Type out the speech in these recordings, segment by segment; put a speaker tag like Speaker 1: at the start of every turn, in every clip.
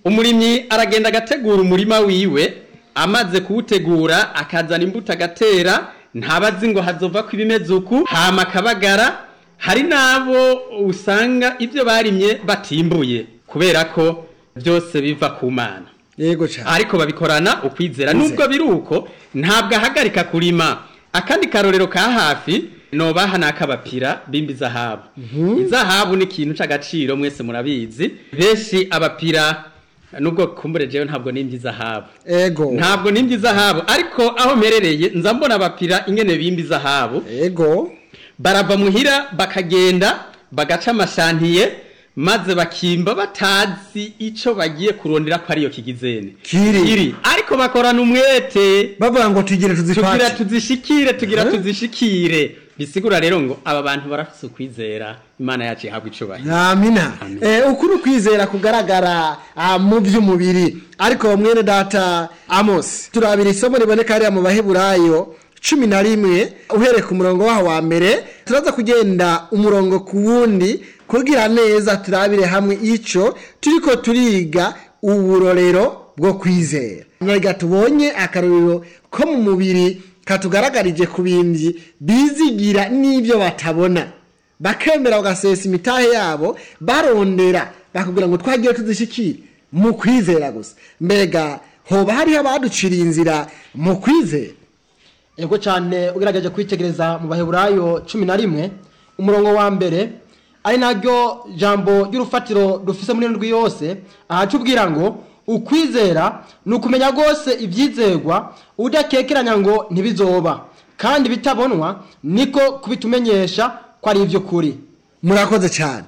Speaker 1: umurimyi aragenda agategura umurima wiwe amaze kuwutegura akazana imbuto agatera ntabazi ngo hazova ko ibimeze uku hama akabagara hari n'abo usanga ibyo barimye batimbuye kubera ko byose biva ku mana
Speaker 2: yego cyane
Speaker 1: ariko babikorana ukwizera nubwo biri uko ntabwo ahagarika kurima akandi karorero ka hafi nobaha ni ak'abapira bimba izahabu izahabu ni ikintu cy'agaciro mwese murabizi benshi abapira nubwo kumbure jewe ntabwo nimba izahabu
Speaker 2: ego
Speaker 1: ntabwo nimba izahabu ariko aho mperereye nza mbona abapira ingene bimba izahabu
Speaker 2: ego
Speaker 1: barava muhira bakagenda bagaca amashantiye maze bakimba batazi ico bagiye kurondera ko ariyo kigizene
Speaker 2: Kiri.
Speaker 1: ariko bakorana umwete
Speaker 2: bavuga ngo tugire
Speaker 1: tugira
Speaker 2: tuzifate
Speaker 1: tuzishikire tugira
Speaker 2: Eh?
Speaker 1: tuzishikire bisigura rero ngo aba bantu barafise ukwizera imana yacu ihabwa icubahiro
Speaker 2: amina
Speaker 1: Amen.
Speaker 2: eh, ukuri ukwizera kugaragara ah, mu by'umubiri ariko mwene data amos turabira isomo riboneka hariya mu baheburayo cumi na rimwe uhereye ku murongo waho wa mbere turaza kugenda umurongo ku wundi kugira neza turabire hamwe ico turiko turiga uburorero bwo kwizera nyaga tubonye akarorero ko mu mubiri katugaragarije ku bindi bizigira n'ibyo batabona bakemera bagasesa imitahe yabo barondera bakubwira ngo twagiye tuzishikire mu kwizera gusa mbega hoba hariho abaduciriye inzira mu kwizera
Speaker 3: ego cyane ugerageje kwitegereza mu baheburayo cumi na rimwe umurongo wa mbere ari naryo jambo ry'urufatiro dufise muri ndwi yose ahaca ubwira ngo ukwizera ni ukumenya rwose ibyizerwa udakekeranya ngo ntibizoba kandi bitabonwa niko kubitumenyesha ko ari iby'ukuri
Speaker 2: murakoze cyane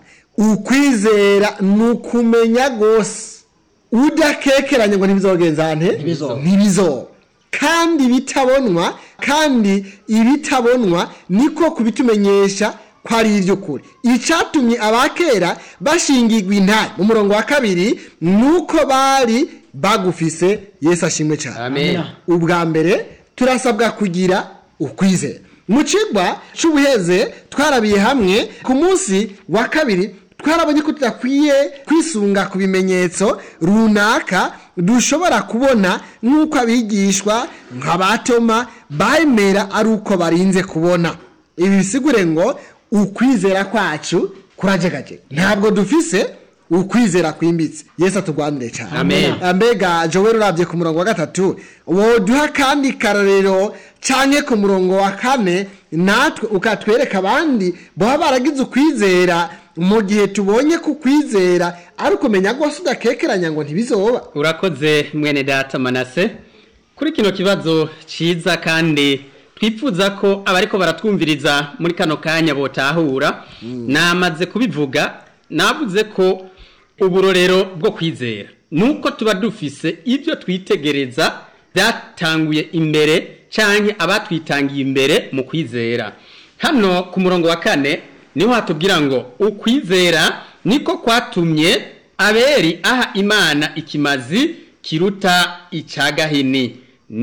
Speaker 2: ukwizera ni ukumenya rwose udakekeranya ngo ntibizogenza nte
Speaker 3: Ntibizoba.
Speaker 2: ntibizoba kandi bitabonwa kandi ibitabonwa niko kubitumenyesha ko ari iby'ukuri icyatumye abakera bashingirwa intare mu murongo wa kabiri ni uko bari bagufise yesu ashimwe cyane
Speaker 1: amen
Speaker 2: ubwa mbere turasabwa kugira ukwizera mu kigwa cy'ubuheze twarabiye hamwe ku munsi wa kabiri twarabonye ko tudakwiye kwisunga ku bimenyetso runaka dushobora kubona nk'uko abigishwa nka ba toma bemera ari uko barinze kubona ibi bisigure ngo ukwizera kwacu kurajegajega ntabwo dufise ukwizera kwimbitse yesu atugwanire cyane
Speaker 1: Amen.
Speaker 2: mbega joel urabye ku murongo wa gatatu woduha kandi karorero canke ku murongo wa kane natwe ukatwereka abandi baba baragize ukwizera mu gihe tubonye ko ukwizera ari ukumenya rwose udakekeranya ngo ntibizoba
Speaker 1: urakoze mwene data manase kuri kino kibazo ciza kandi twifuza ko abariko baratwumviriza muri kano kanya botahura namaze kubivuga navuze ko uburorero bwo kwizera nuko tuba dufise ibyo twitegereza byatanguye imbere canke abatwitangiye imbere mu kwizera hano ku murongo wa kane niho hatubwira ngo ukwizera niko kwatumye aberi aha imana ikimazi kiruta icagahini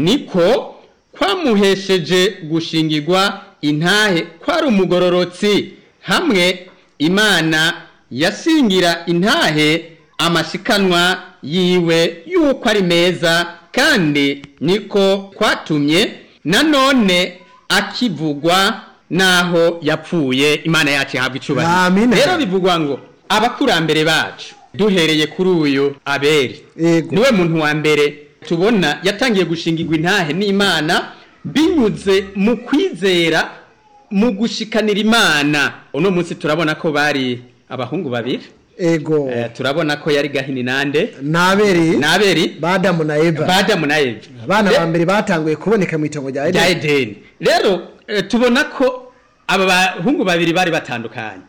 Speaker 1: niko kwamuhesheje gushingirwa intahe kwari umugororotsi hamwe imana yashingira intahe amashikanwa yiwe yuko ari meza kandi niko kwatumye nanone akivugwa naho yapfuye imana yacu ihabwa icubahiro
Speaker 2: Amina.
Speaker 1: rero bivugwa ngo abakurambere bacu duhereye kuri uyu aberi
Speaker 2: Yego.
Speaker 1: niwe muntu wa mbere tubona yatangiye gushingirwa intahe n'imana binyuze mu kwizera mu gushikanira imana uno munsi turabona ko bari abahungu babiri
Speaker 2: ego
Speaker 1: Eh, turabona ko yari gahini nande
Speaker 2: nabereye
Speaker 1: n'aberi
Speaker 2: badamu na eva
Speaker 1: badamu na eva
Speaker 2: abana
Speaker 1: Re-
Speaker 2: ba mbere batanguye kuboneka mu itongo rya
Speaker 1: rya
Speaker 2: edeni
Speaker 1: edeni rero eh, tubona ko aba bahungu babiri bari batandukanye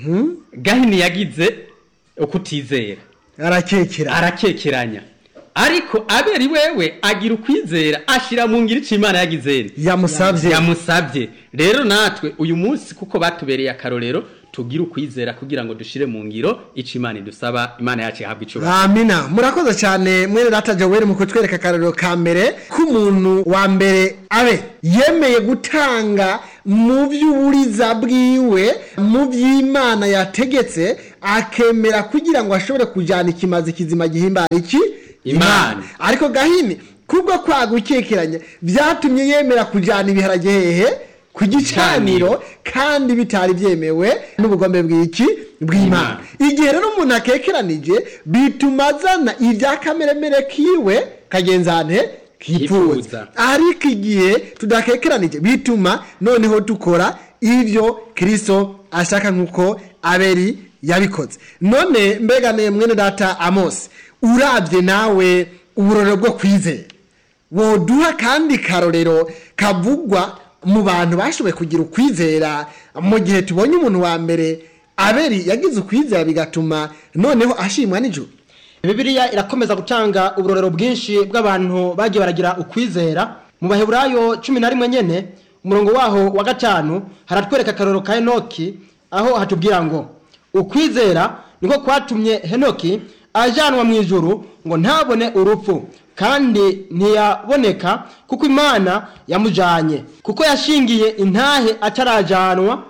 Speaker 1: gahini yagize ukutizera
Speaker 2: arakekera
Speaker 1: arakekeranya ariko aberi wewe agira ukwizera ashira mu ngiri c'imana yagizeni
Speaker 2: yamusabye
Speaker 1: yamusabye rero natwe uyu munsi kuko batubereye akarorero tugire ukwizera kugira ngo dushire mu ngiro ico imana idusaba imana yacu ihabwa icubahiro
Speaker 2: amina murakoze cyane mwene data joel mu kutwereka akarorero ka mbere k'umuntu wa mbere abe yemeye gutanga mu by'uburiza bwiwe mu by'imana yategetse akemera kugira ngo ashobore kujyana ikimazi kizima gihimbara iki
Speaker 1: Imana.
Speaker 2: ariko gahini kubwo kwagukekeranya byatumye yemera kujyana ibiharage hehe ku gicaniro kandi bitari byemewe n'ubugombe bw'iki bw'imana igihe rero umuntu akekeranije bituma azana ibya kameremere kiwe kagenzane kipfuza
Speaker 1: Kipfuza.
Speaker 2: ariko igihe tudakekeranije bituma noneho dukora ibyo kirisito ashaka nk'uko aberi yabikoze none mbega ne mwene data amosi urabye nawe uburoro bwo kwizera woduha kandi karorero kavugwa mu bantu bashoboye kugira ukwizera mu gihe tubonye umuntu wa mbere aberi yagize ukwizera bigatuma noneho ashimwa n'ijuru
Speaker 3: bibiliya irakomeza gutanga uburorero bwinshi bw'abantu bagiye baragira ukwizera mu baheburayo cumi na rimwe nyene umurongo waho wa gatanu haratwereka akarorero ka henoki aho hatubwira ngo ukwizera niko kwatumye henoki ajanwa mu ijuru ngo ntabone urupfu kandi ntiyaboneka kuko imana yamujanye kuko yashingiye intahe atarajanwa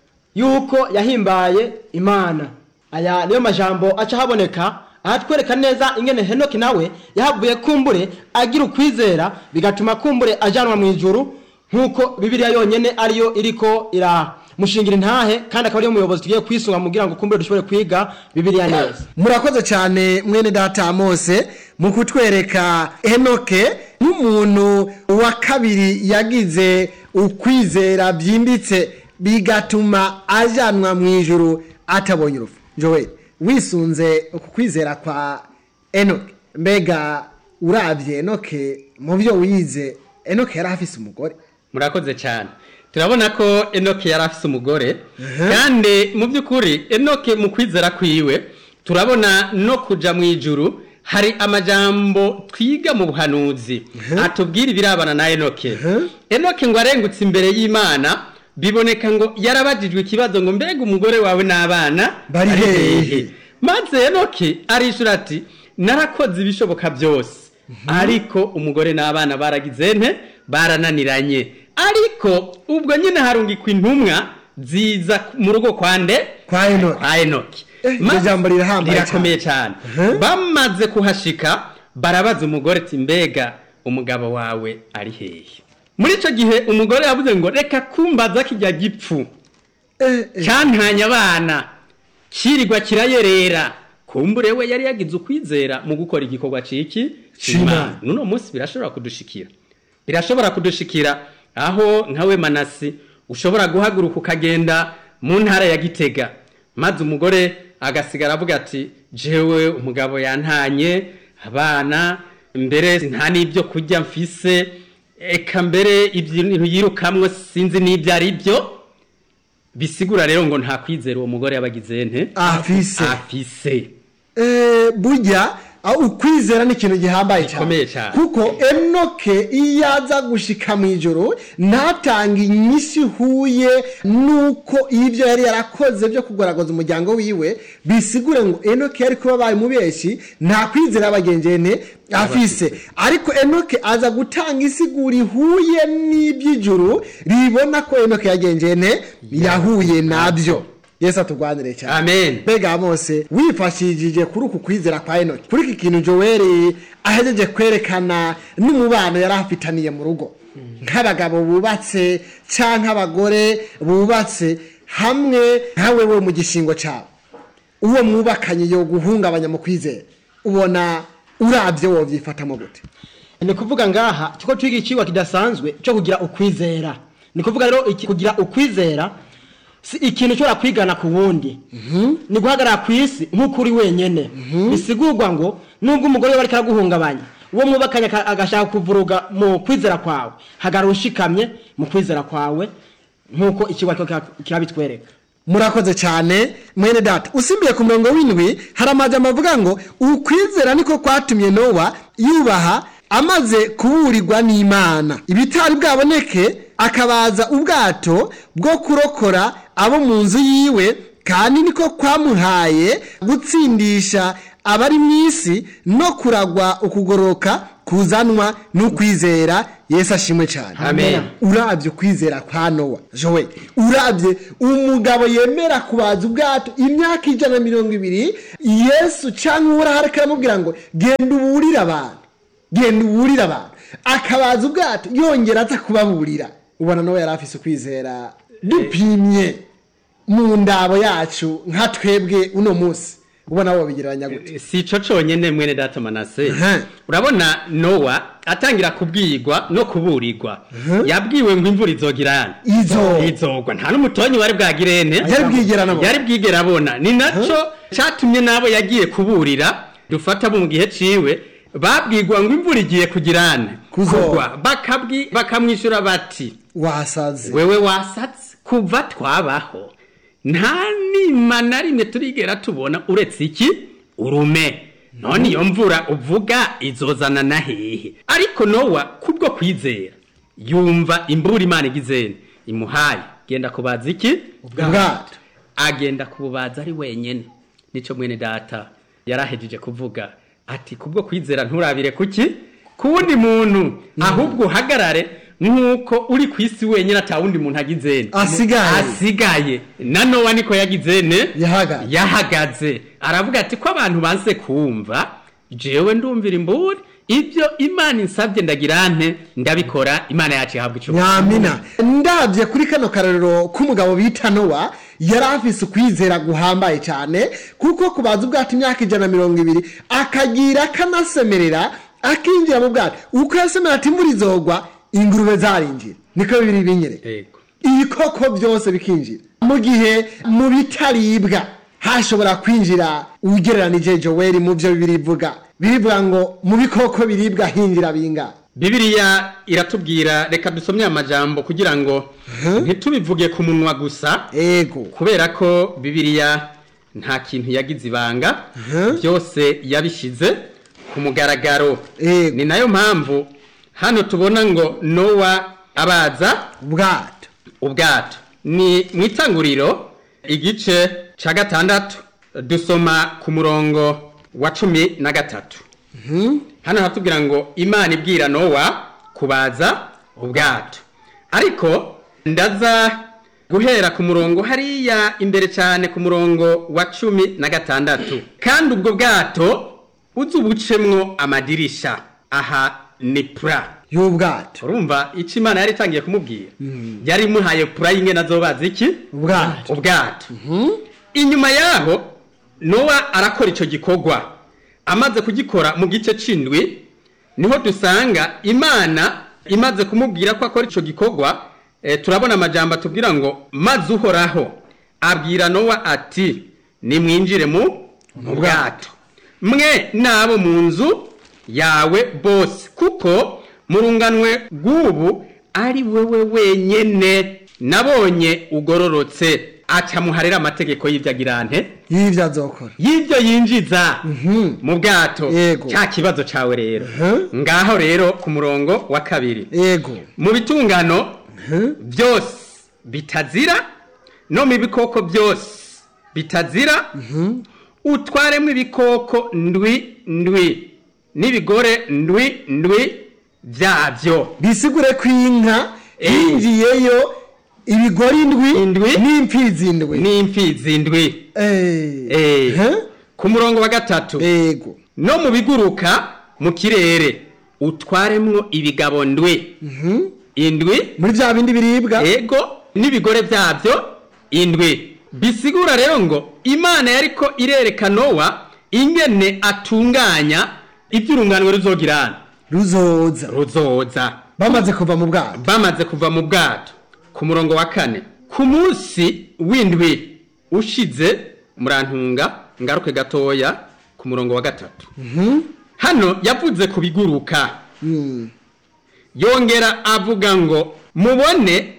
Speaker 3: yuko yahimbaye imana aya niyo majambo aca haboneka ahatwereka neza ingene henoki nawe yahavuye kumbure agira ukwizera bigatuma kumbure ajanwa mu ijuru nk'uko bibiliya yonyene ariyo iriko iramushingira intahe kandi akaba ariyo muyobozi tugiye kwisunga kugira ngo kumbure dushobore kwiga bibiliya neza
Speaker 2: murakoze cyane mwene data mose mu kutwereka henoke nk'umuntu wa kabiri yagize ukwizera byimbitse bigatuma ajyanwa mu ijuru atabonye urupfu jowe wisunze uku kwizera kwa enoke mbega urabye enoke mu byo wize enoke yari afise umugore
Speaker 1: murakoze cyane turabona ko enoke yari afise umugore kandi mu by'ukuri enoke mu kwizera kwiwe turabona no kuja mu ijuru hari amajambo twiga mu buhanuzi atubwira ibirabana na enoke enoke ngo arengutse imbere y'imana biboneka ngo yarabajijwe ikibazo ngo mbega umugore wawe n'abana
Speaker 2: Bari hehe?
Speaker 1: maze enoke arishura ati narakoze ibishoboka byose ariko umugore n'abana baragize nte barananiranye ariko ubwo nyine harungikwa intumwa ziza mu rugo kwa nde
Speaker 2: Kwa Enoki.
Speaker 1: kwa enoki
Speaker 2: Eh, iryo
Speaker 1: Maze-
Speaker 2: jambo rirahambaye
Speaker 1: rirakomeye cyane
Speaker 2: Mhm.
Speaker 1: bamaze kuhashika barabaza umugore ati mbega umugabo wawe ari hehe muri icyo gihe umugore yavuze ngo reka kumbaza kijya gipfu
Speaker 2: Eh, eh,
Speaker 1: cyantanya abana kirirwa kirayerera kumbure we yari yagize ukwizera mu gukora igikorwa ciki
Speaker 2: C'Imana.
Speaker 1: n'uno munsi birashobora kudushikira birashobora kudushikira aho nkawe manasi ushobora guhaguruka ukagenda mu ntara ya gitega maze umugore agasigara avuga ati jewe umugabo yantanye abana mbere nta n'ibyo kurya mfise eka mbere ibintu yirukamwo sinzi n'ibyo ari byo bisigura rero ngo nta kwizera uwo mugore yabagize nte
Speaker 2: afise
Speaker 1: afise
Speaker 2: Eh, burya aho ukwizera ni ikintu gihambaye
Speaker 1: Gikomeye
Speaker 2: cyane
Speaker 1: cyane.
Speaker 2: kuko enoke iyo aza gushika mu ijoro ntatanga inyisi ihuye n'uko ibyo yari yarakoze byo kugaragaza umuryango wiwe bisigure ngo enoke yari kuba baye mubeshi nta kwizera y'abagengene afise ariko enoke aza gutanga isigura ihuye n'iby'ijuru ribona ko enoke yagengene yahuye nabyo yesu atugwanire cyane
Speaker 1: amen
Speaker 2: mbega mose wifashishije kuri uku kwizera kwa enoki kuri iki kintu joweli ahejeje kwerekana n'umubano yari afitaniye mu rugo nk'abagabo bubatse cyangwa abagore bubatse hamwe nkawe we mu gishingo cyawe uwo mwubakanye yo guhungabanya mu kwizera ubona urabye wobyifatamo gute
Speaker 3: ni kuvuga ngaha kiko twiga ikiwa kidasanzwe cyo kugira ukwizera ni kuvuga rero iki- kugira ukwizera si ikintu ushobora kwigana ku wundi ni guhagarara ku isi nk'uko uri wenyene bisigurwa ngo nubwo umugore we ariko araguhungabanya uwo mwubakanye aka- agashaka kuvuruga mu kwizera kwawe hagarara ushikamye mu kwizera kwawe nk'uko ikigo kirabitwereka
Speaker 2: murakoze cyane mwene data usimbiye ku murongo w'indwi hari amajambo avuga ngo ukwizera niko kwatumye nowa yubaha amaze kuburirwa n'imana ibitari bwaboneke akabaza ubwato bwo kurokora abo mu nzu yiwe kandi niko kwamuhaye gutsindisha abari mu isi no kuragwa ukugoroka kuzanwa n'ukwizera yesu ashimwe cyane
Speaker 1: Amen.
Speaker 2: urabye ukwizera kwa nowa jowe urabye umugabo yemera kubaza ubwato imyaka ijana na mirongo ibiri yesu cyangwa uhoraho ariko aramubwira ngo genda uburire abantu genda uburire abantu akabaza ubwato yongera aza kubaburira ubona nawe yari afise ukwizera dupimye mu ndabo yacu nka twebwe uno munsi ubona wabigereranya gute
Speaker 1: si ico conyene mwene data manase
Speaker 2: Aha.
Speaker 1: urabona nowa atangira kubwirwa no kuburirwa yabwiwe ngo imvura izogirana
Speaker 2: Izo.
Speaker 1: izogwa nta n'umutonyi wari bwagirene
Speaker 2: Yari bwigera anabona.
Speaker 1: yari bwigera abona ni naco catumye nabo yagiye kuburira dufata bo mu gihe ciwe babwirwa ngo imvura igiye kugirana
Speaker 2: Kuzogwa.
Speaker 1: kugwa bakabwi bakamwishyura bati
Speaker 2: wasaze
Speaker 1: wewe wasatse kuva twabaho nta nima na rimwe turigera tubona uretse iki urume none iyo mvura uvuga izozana na hehe ariko nowa kubwo kwizera yumva imbura imana igizene imuhaye genda kubaza iki
Speaker 2: ubwato
Speaker 1: agenda kububaza ari wenyene nico mwene data yarahejeje kuvuga ati kubwo kwizera nturabire kuki ku wundi muntu ahubwo uhagarare nk'uko uri ku isi wenyine ata wundi muntu agizene
Speaker 2: Asigaye.
Speaker 1: asigaye na nowa niko yagizene
Speaker 2: Yahagaze.
Speaker 1: yahagaze aravuga ati ko abantu banse kumva jewe ndumvira imburi ibyo imana insabye ndagira nte ndabikora imana yacu ihabwa icyo
Speaker 2: nyamina ndabye kuri kano karorero k'umugabo bita nowa yari afise ukwizera guhambaye cyane kuko kubaza ubwato imyaka ijana na mirongo ibiri akagira akanasemerera akinjira mu bwato uko yasemera ati imvura izogwa ingurube zarinjira niko bibiri binyereka
Speaker 1: Yego.
Speaker 2: ibikoko byose bikinjira mu gihe mu bitaribwa hashobora kwinjira ugereranije joweli mu byo bibiri bivuga birivuga ngo mu bikoko biribwa hinjira binga
Speaker 1: Bibiliya iratubwira reka dusomye amajambo kugira ngo ntitubivuge ku munwa gusa
Speaker 2: ego
Speaker 1: kubera ko Bibiliya nta kintu yagize ibanga
Speaker 2: Mhm.
Speaker 1: byose yabishize ku mugaragaro
Speaker 2: Yego.
Speaker 1: ni nayo mpamvu hano tubona ngo nowa abaza
Speaker 2: ubwato
Speaker 1: ubwato ni mu itanguriro igice cya gatandatu dusoma ku murongo wa cumi na gatatu hano hatubwira ngo imana ibwira nowa kubaza ubwato ariko ndaza guhera ku murongo hariya imbere cyane ku murongo wa cumi na gatandatu kandi ubwo bwato uzi ubucemwo amadirisha aha ni pura
Speaker 2: y'ubwato
Speaker 1: urumva icyo imana yari itangiye kumubwira yari imuhaye pura y'ingena zobaza iki
Speaker 2: ubwato
Speaker 1: ubwato inyuma yaho nowa arakora icyo gikorwa amaze kugikora mu gice c'indwi niho dusanga imana imaze kumubwira ko akora icyo gikorwa eh, turabona amajambo atubwira ngo maze uhoraho abwira nowa ati nimwinjire mu mu bwato mwe n'abo mu nzu yawe bose kuko mu runganwe rw'ubu ari wewe wenyene nabonye ugororotse acamuharira amategeko y'ibyagirante
Speaker 2: y'ibyo azokora
Speaker 1: y'ibyo yinjiza
Speaker 2: Mhm.
Speaker 1: mu bwato
Speaker 2: Yego.
Speaker 1: cya kibazo cawe rero
Speaker 2: Mhm.
Speaker 1: ngaho rero ku murongo wa kabiri
Speaker 2: ego
Speaker 1: mu bitungano
Speaker 2: Mhm.
Speaker 1: byose bitazira no mu bikoko byose bitazira utwaremo ibikoko ndwi ndwi n'ibigore ndwi ndwi byabyo
Speaker 2: bisigure ko inka
Speaker 1: Eh.
Speaker 2: yinjiyeyo ibigori indwi
Speaker 1: Indwi.
Speaker 2: n'imfizi indwi
Speaker 1: n'imfizi ndwi
Speaker 2: Eh.
Speaker 1: Eh.
Speaker 2: Huh?
Speaker 1: ku murongo wa gatatu
Speaker 2: ego
Speaker 1: no mu biguruka mu kirere utwaremwo ibigabo ndwi indwi
Speaker 2: muri bya bindi biribwa
Speaker 1: ego n'ibigore byabyo indwi bisigura rero ngo imana yariko irereka nowa ingene atunganya iby'urunganwe ruzogirana
Speaker 2: ruzoza
Speaker 1: ruzoza
Speaker 2: bamaze kuva mu bwato
Speaker 1: bamaze kuva mu bwato ku murongo wa kane ku munsi w'indwi ushize murantunga ngaruke gatoya ku murongo wa gatatu hano yavuze ku biguruka
Speaker 2: Mm.
Speaker 1: yongera avuga ngo mubone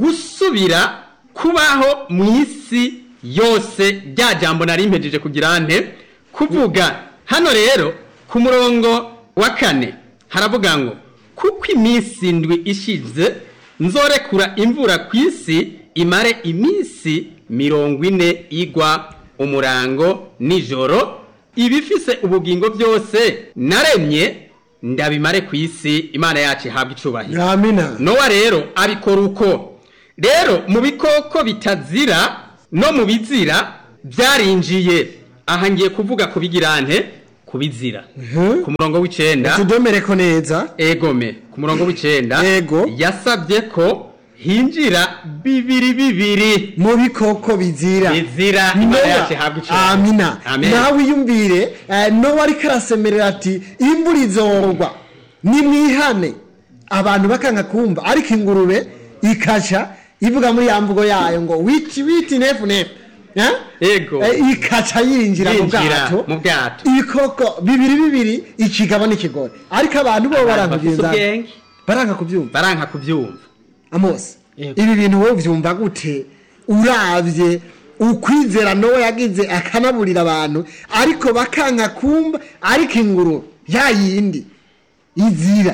Speaker 1: gusubira kubaho mu isi yose rya jambo nari mpejeje kugira nte kuvuga hano rero ku murongo wa kane haravuga ngo kuko iminsi ndwi ishize nzorekura imvura ku isi imare iminsi mirongo ine igwa umurango nijoro ibifise ubugingo byose naremye ndabimare ku isi imana yacu ihabwa icubahiro
Speaker 2: amina
Speaker 1: nowa rero abikora uko rero mu bikoko bitazira no mu bizira byarinjiye aha ngiye kuvuga ku bigirante ku bizira
Speaker 2: Mhm.
Speaker 1: ku murongo w'icenda
Speaker 2: tudomere ko neza
Speaker 1: egome ku murongo w'icenda
Speaker 2: Ego.
Speaker 1: yasabye ko hinjira bibiri bibiri
Speaker 2: mu bikoko bizira
Speaker 1: bizira imana
Speaker 2: Nowa,
Speaker 1: yacu ihabwa icubahiro
Speaker 2: amina
Speaker 1: Amen.
Speaker 2: nawe wiyumvire eh, nowa ariko arasemerera ati imvura izorwa nimwihane abantu bakanga kumva ariko ingurube ikaca ivuga muri ya mvugo yayo ngo witi witi nefu nefu Eh?
Speaker 1: Ego.
Speaker 2: Eh, ikaca yinjira mu
Speaker 1: Yinjira
Speaker 2: bwato
Speaker 1: mu bwato.
Speaker 2: ibikoko bibiri bibiri ikigabo n'ikigore ariko abantu bo
Speaker 1: Abantu
Speaker 2: baranga
Speaker 1: bafise
Speaker 2: kubyumva
Speaker 1: ubwenge.
Speaker 2: baranga kubyumva
Speaker 1: baranka kubyumva
Speaker 2: amosi
Speaker 3: Yego.
Speaker 2: ibi bintu wowe ubyumva gute urabye ukwizera nowe yagize akanaburira abantu ariko bakanka kumva ariko inguru ya yindi izira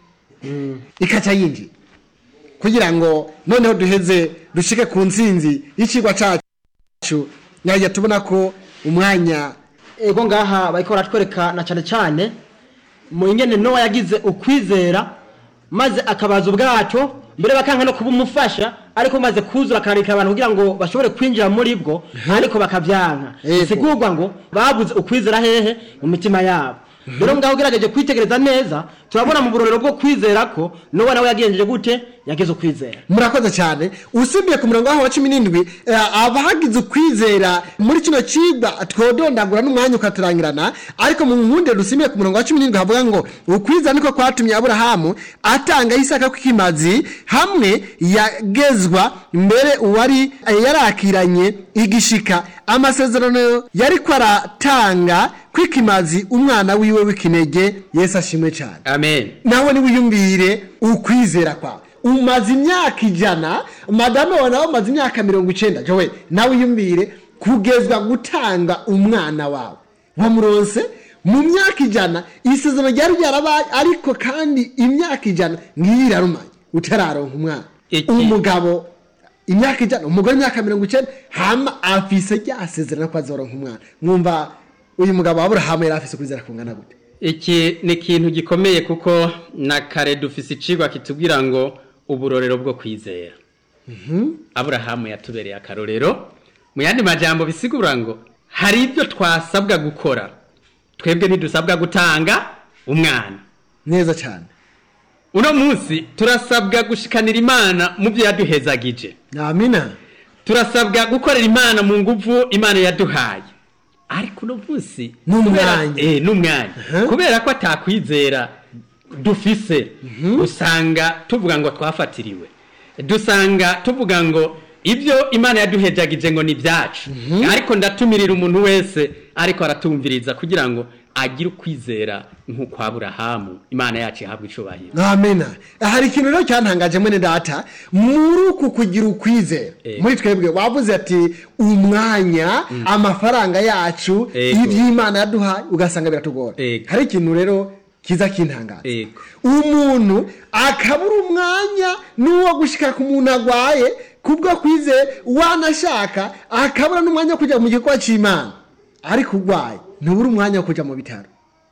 Speaker 2: ikaca yinjira kugira ngo noneho duheze dushike ku nsinzi y'ikigwa cyacu nyajya tubona ko umwanya
Speaker 3: ego ngaha bariko baratwereka na cyane cyane mu ingene nowa yagize ukwizera maze akabaza ubwato mbere bakanka no kuba umufasha ariko maze kuzura akarika abantu kugira ngo bashobore kwinjira muri bwo ariko bakabyanka
Speaker 2: Yego.
Speaker 3: bisigurwa ngo babuze ukwizera hehe mu mitima yabo rero ngaho ugerageje kwitegereza neza turabona mu burorero bwo kwizera ko nowa nawe yagenjeje gute yagize ukwizera
Speaker 2: murakoze cyane usibye ku murongo waho wa cumi n'indwi eh, abahagize ukwizera muri kino cigwa twodondagura n'umwanya ukaturangirana ariko mu nkunde dusimbiye ku murongo wa cumi n'indwi havuga ngo ukwizera niko kwatumye aburahamu atanga isaka kw'ikimazi hamwe yagezwa mbere uwari eh, yarakiranye igishika amasezerano yariko aratanga kw'ikimazi umwana wiwe w'ikinege yesu ashimwe cyane
Speaker 1: amen
Speaker 2: nawe niwiyumvire ukwizera kwawe umaze imyaka ijana madame wawe nawe umaze imyaka mirongo icenda jowe nawe wiyumvire kugezwa gutanga umwana wawe wamuronse mu myaka ijana isezerano ryari ryarabaye ariko kandi imyaka ijana ngiyo irarumanye utararonka umwana
Speaker 1: Iki-
Speaker 2: umugabo imyaka ijana umugore imyaka mirongo icenda hama afise rya sezerano ko azoronka umwana mwumva uyu mugabo wa aburahamu yari afise kwizera kungana gute
Speaker 1: iki ni ikintu gikomeye kuko na kare dufise icigwa kitubwira ngo uburorero bwo kwizera aburahamu yatubereye akarorero mu yandi majambo bisigura ngo hari ibyo twasabwa gukora twebwe ntidusabwa gutanga umwana
Speaker 2: neza cyane
Speaker 1: uno munsi turasabwa gushikanira imana mu byo yaduhezagije
Speaker 2: amina
Speaker 1: turasabwa gukorera imana mu nguvu imana yaduhaye ariko uno munsi
Speaker 2: N'umwanya.
Speaker 1: kubera- eh, n'umwanya
Speaker 2: Aha.
Speaker 1: kubera ko atakwizera dufise usanga tuvuga ngo twafatiriwe dusanga tuvuga ngo ibyo imana yaduhejagije ngo ni ibyacu ariko ndatumirira umuntu wese ariko aratumviriza kugira ngo agire ukwizera nk'uko aburahamu imana yacu ihabwa icubahiro
Speaker 2: amena hari ikintu rero cyantangaje mwene data muri uku kugira ukwizera
Speaker 1: Eh.
Speaker 2: muri twebwe wavuze ati umwanya amafaranga yacu
Speaker 1: Ego.
Speaker 2: iby'imana yaduhaye ugasanga biratugora
Speaker 1: Ego.
Speaker 2: hari ikintu rero kiza kintangaza
Speaker 1: Ego.
Speaker 2: umuntu akabura umwanya n'uwo gushika ku muntu agwaye kubwo kwizera wanashaka akabura n'umwanya wo kujya mu gikorwa cy'imana ariko urwaye ntubura umwanya wo kujya mu bitaro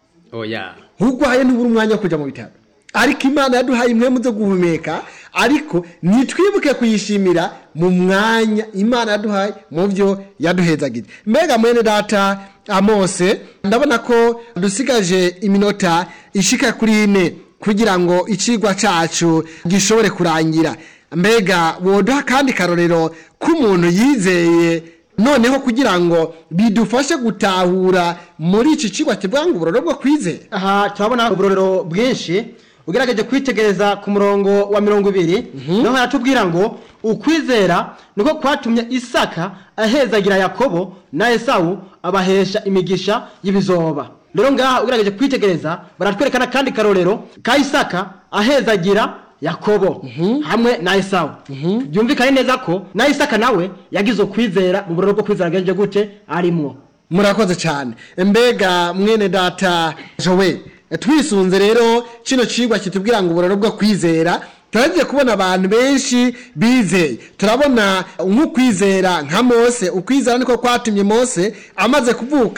Speaker 1: oya
Speaker 2: urwaye ntubura umwanya wo kujya mu bitaro ariko imana yaduhaye impwemu zo guhumeka ariko nitwibuke kuyishimira mu mwanya imana yaduhaye mu byo yaduhezagije mbega mwene data amose ndabona ko dusigaje iminota ishika kuri ine kugira ngo icigwa cacu gishobore kurangira mbega woduha kandi karorero k'umuntu yizeye noneho kugira ngo bidufashe gutahura muri iki kigo kivuga ngo uburoro bwo kwizera
Speaker 3: aha turabona uburorero bwinshi ugerageje kwitegereza ku murongo wa mirongo ibiri niho haratubwira ngo ukwizera niko kwatumye isaka ahezagira yakobo na esawu abahesha imigisha y'ibizoba rero ngaha ugerageje kwitegereza baratwereka n'akandi karorero ka isaka ahezagira yakobo hamwe na esawu byumvikane neza ko na isaka nawe yagize ukwizera mu buroro bwo kwizera agenje gute arimwo
Speaker 2: murakoze cyane mbega mwene data jowe twisunze rero kino cigwa kitubwira ngo uburoro bwo kwizera turagiye kubona abantu benshi bizeye turabona nk'ukwizera nka mose ukwizera niko kwatumye mose amaze kuvuka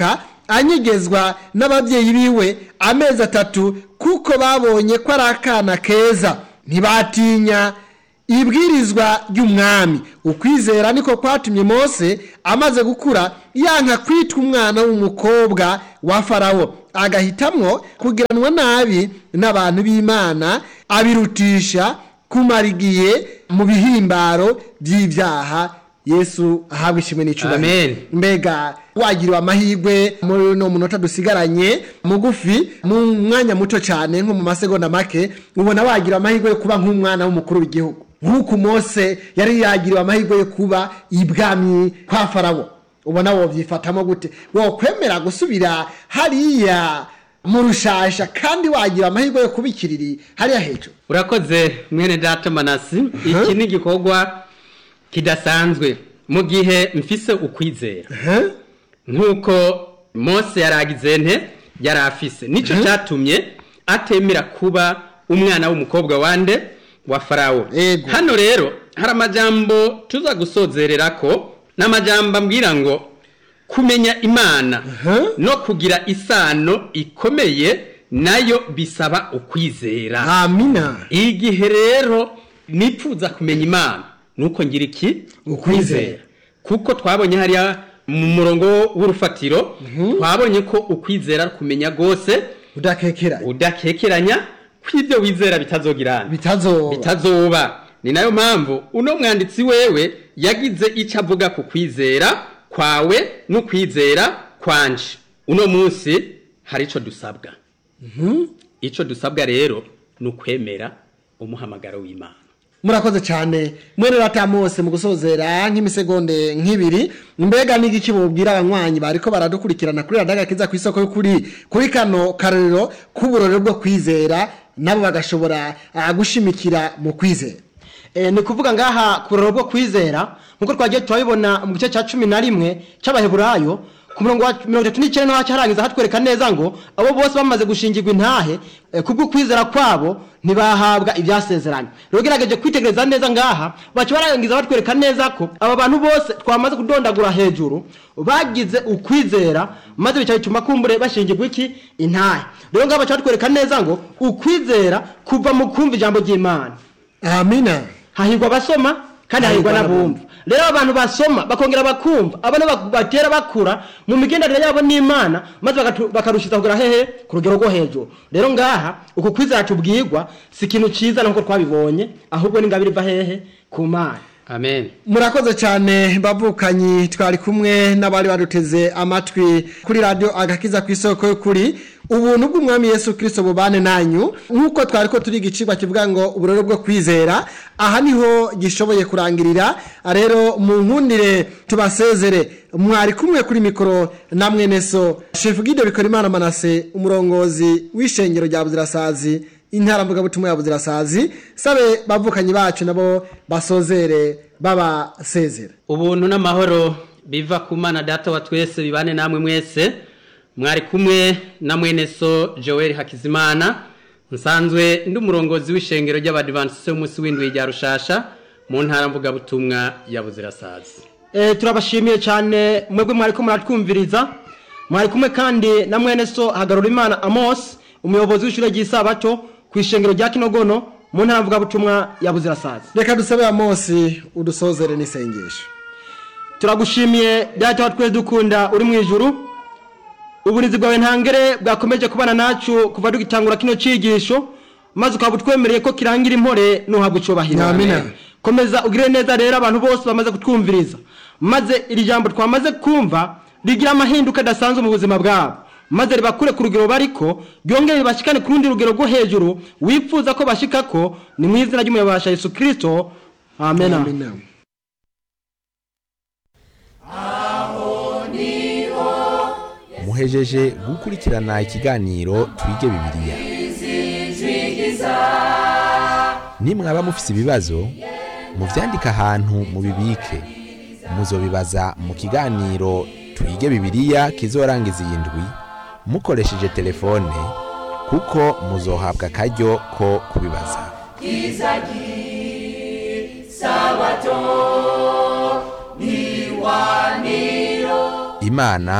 Speaker 2: anyegezwa n'ababyeyi biwe amezi atatu kuko babonye ko ari akana keza ntibatinya ibwirizwa ry'umwami ukwizera niko kwatumye mose amaze gukura yanka kwitwa umwana w'umukobwa wa farawo agahitamwo kugiranwa nabi n'abantu b'imana abirutisha kumara igihe mu bihimbaro by'ibyaha yesu ahabwa ishimwe
Speaker 1: Amen.
Speaker 2: n'icubahiro mbega wagiriwe amahirwe muri uno munota dusigaranye mugufi mu mwanya muto cyane nko mu masegonda make ubona wagira amahirwe yo kuba nk'umwana w'umukuru w'igihugu nk'uko mose yari yagiriwe amahirwe yo kuba ibwami kwa farawo ubona wobyifatamo gute wokwemera gusubira hariya mu rushasha kandi wagira amahirwe yo kuba ikiriri hariya hejuru
Speaker 1: urakoze mwene data manasi iki ni igikorwa kidasanzwe mu gihe mfise ukwizera
Speaker 2: Huh?
Speaker 1: nk'uko mose yaragize nte yari afise nicyo cyatumye atemera kuba umwana w'umukobwa wande wa farawo
Speaker 2: Ego.
Speaker 1: hano rero hari amajambo tuza gusozerera ko n'amajambo ambwira ngo kumenya imana
Speaker 2: Huh?
Speaker 1: no kugira isano ikomeye nayo bisaba ukwizera
Speaker 2: amina
Speaker 1: igihe rero nipfuza kumenya imana nuko ngira iki
Speaker 2: Ukwizera.
Speaker 1: kuko twabonye hariya mu murongo w'urufatiro twabonye ko ukwizera ari kumenya rwose
Speaker 2: udakekera
Speaker 1: udakekeranya ko ibyo wizera bitazogirana
Speaker 2: bitazoba
Speaker 1: bitazoba ni nayo mpamvu uno mwanditsi wewe yagize icyo avuga ku kwizera kwawe n'ukwizera kwanje uno munsi hari icyo dusabwa icyo dusabwa rero ni ukwemera umuhamagaro w'imana
Speaker 2: murakoze cyane mwene ratamose mu gusozera nk'imisegonde nk'ibiri mbega n'igiki bubwira abanywanyi bariko baradukurikirana kuri radiyo agakiza ku isoko y'ukuri kuri kano karorero k'uburore bwo kwizera nabo bagashobora ah, gushimikira mu kwizera
Speaker 3: Eh, ni kuvuga ngaha ku ruraro bwo kwizera nk'uko twagiye turabibona mu gice cya cumi na rimwe cy'abaheburayo ku murongo wa mirongo itatu n'icyenda niho harangiza hatwereka neza ngo abo bose bamaze gushingirwa intahe eh, kubwo kwizera kwabo ntibahabwa ibyasezeranye rero ugerageje kwitegereza neza ngaha baca barangiza batwereka neza ko aba bantu bose twamaze kudondagura hejuru bagize ukwizera maze bica bituma kumbure bashingirwa iki intahe rero ngaha baca batwereka neza ngo ukwizera kuva mu kumva ijambo ry'imana
Speaker 2: amina
Speaker 3: hahirwa abasoma kandi hahirwa
Speaker 2: Hahirwa
Speaker 3: n'abumva rero abantu basoma bakongera bakumva abana bak- batera bakura mu migenderanire yabo n'imana maze bagatu- bakarushiza kugera hehe ku rugero rwo hejuru rero ngaha uku kwizera tubwirwa si ikintu cyiza nk'uko twabibonye ahubwo n'ingabire iva hehe ku mana
Speaker 1: amen
Speaker 2: murakoze cyane bavukanyi twari kumwe n'abari baduteze amatwi kuri radiyo agakiza ku isoko y'ukuri ubuntu bw'umwami yesu kirisito bubane nanyu nk'uko twari ko turi igicibwa kivuga ngo uburere bwo kwizera aha niho gishoboye kurangirira rero mu nkundire tubasezere mwari kumwe kuri mikoro na mwene so shefu gide bikora imana manase umurongozi w'ishengero rya buzirasazi intara mvugabutumwa ya buzirasazi sabe bavukanyi bacu nabo basozere babasezera
Speaker 1: ubuntu n'amahoro biva ku mana data wa twese bibane namwe mwese mwari kumwe na mwene so joel hakizimana nsanzwe ndi umurongozi w'ishengero ry'abadivantisite w'umunsi w'indwi rya rushasha mu ntara mvugabutumwa ya buzirasazi
Speaker 3: Eh, turabashimiye cyane mwebwe mwari ko muratwumviriza mwari kumwe kandi na mwene so hagarura imana amos umuyobozi w'ishuri ry'isabato ku ishengero rya kinogono mu ntara mvugabutumwa ya buzirasazi
Speaker 2: reka dusabe amosi udusozere n'isengesho
Speaker 3: turagushimiye data wa twese dukunda uri mu ijuru uburinzi bwawe ntangere bwakomeje kubana nacu kuva dugitangura kino cyigisho maze ukaba utwemereye ko kirangira impore nuhabwa icyubahiro
Speaker 2: Amina.
Speaker 3: komeza ugire neza rero abantu bose bamaze kutwumviriza maze iri jambo twamaze kumva rigira amahinduka adasanzwe mu buzima bwabo maze ribakure ku rugero bariko ryongere ribashikane ku rundi rugero rwo hejuru wifuza ko bashikako ni mu izina ry'umuyobasha yesu kirisito amen, amen.
Speaker 2: Amina.
Speaker 4: muhejeje gukurikirana ikiganiro twige bibiliya nimwaba mufise ibibazo muvyandike ahantu mubibike muzobibaza mu kiganiro twige bibiliya kizorangiza iyi ndwi mukoresheje telefone kuko muzohabwa akaryo ko kubibaza imana